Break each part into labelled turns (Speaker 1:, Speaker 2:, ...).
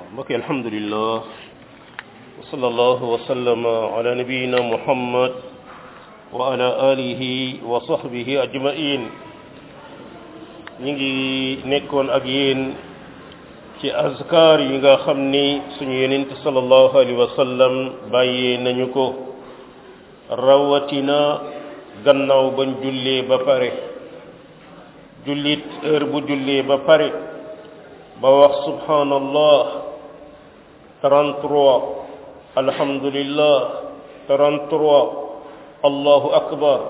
Speaker 1: mbokk alhamdulillah wa sallallahu wa sallama ala nabiyina muhammad wa ala alihi wa sahbihi ajmain ñi ngi nekkoon ak yéen ci azkar yi nga xam ni suñu yonent sallallahu alayhi wa sallam bàyyee nañu ko rawatina gannaaw bañ jullee ba pare jullit heure bu jullee ba pare ba wax subhanallah 33 alhamdulillah 33 allahu akbar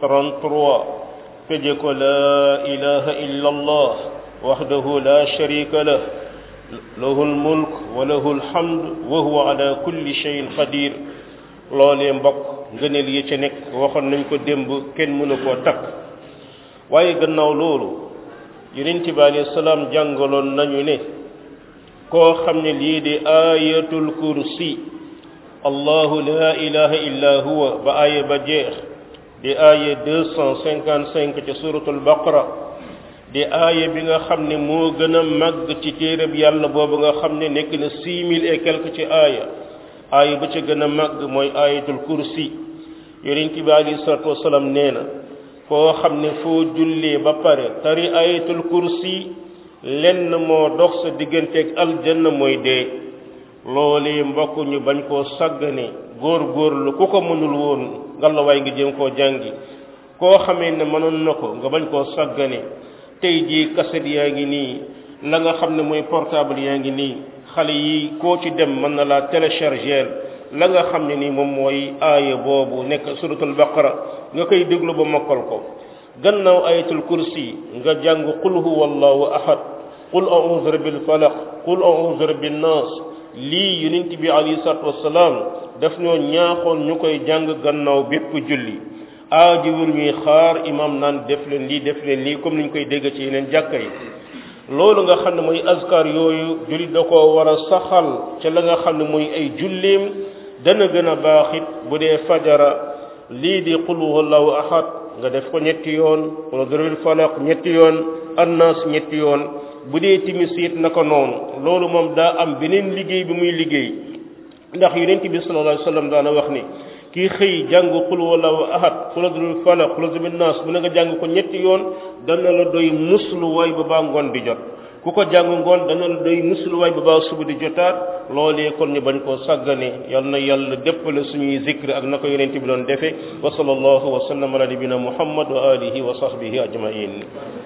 Speaker 1: 33 tëje ko la ilaha illa allah wahdahu la sharika lah lahu almulk wa lahu alhamd wa huwa ala kulli shay'in qadir loolee mbokk ngëneel yi ca nekk waxoon nañ ko démb kenn mënu koo takk waaye gannaaw loolu yonent bi alayhi salaam jàngaloon nañu ne koo xam ne lii di ayatul kursi allahu la ilaha illa huwa ba aaya ba jeex di aaya deux cent cinquante cinq ca suratul baqara di aaya bi nga xam ne moo gën a màgg ci téereb yàlla boobu nga xam ne nekk na six mille et quelque ci aaya aaya ba ca gën a màgg mooy ayatul kursi yonent bi alayhi salatu wasalaam nee na foo xam ne foo jullee ba pare tari ayatul kursi lenn moo dox sa digganteeg aljanna mooy dee loolee mbokk ñu bañ koo sàggane góor góorlu ku ko mënul woon ngalawaay nga jëm koo jàngi koo xamee ne mënoon na ko nga bañ koo sàggane tey jii kaset yaa ngi nii la nga xam ne mooy portable yaa ngi nii xale yi koo ci dem mën na laa télécharger la nga xam ne nii moom mooy aaya boobu nekk suratul baqara nga koy déglu ba mokkal ko gannaaw ayatul kursi nga jàng qul huwa allahu ahad qul a'udhu rabbil falaq qul a'udhu rabbin nas lii yonent bi alayhi salatu wasalaam daf ñoo ñaaxoon ñu koy jàng gannaaw bépp julli aajiwul ñuy xaar imam naan def leen lii def leen lii comme ni ñu koy dégg ci yeneen jàkka yi loolu nga xam ne mooy azkar yooyu jullit da koo war a saxal ca la nga xam ne mooy ay julleem dana gën a baax it bu dee fajara lii di qul huwallahu ahad nga def ko ñetti yoon wala darabil falaq ñetti yoon annas ñetti yoon bu dee timis it naka noonu loolu moom daa am beneen liggéey bi muy liggéey ndax yonent bi sallallahu alayhi wasallam daana wax ni kii xëy jàng qul huwallahu ahad qul darabil falaq qul darabil nas bu na nga jàng ko ñetti yoon dana la doy musluwaay ba baa ngoon di jot ku ko jàng ngoon dana la doy musluwaay ba baa suba di jotaat loolee kon ñu bañ koo sàggane yal na yàlla déppale suñuy zikr ak na ko yonent bi doon defe wa sallallahu wa sallam ala nabina muhammad wa alihi wa sahbihi ajmain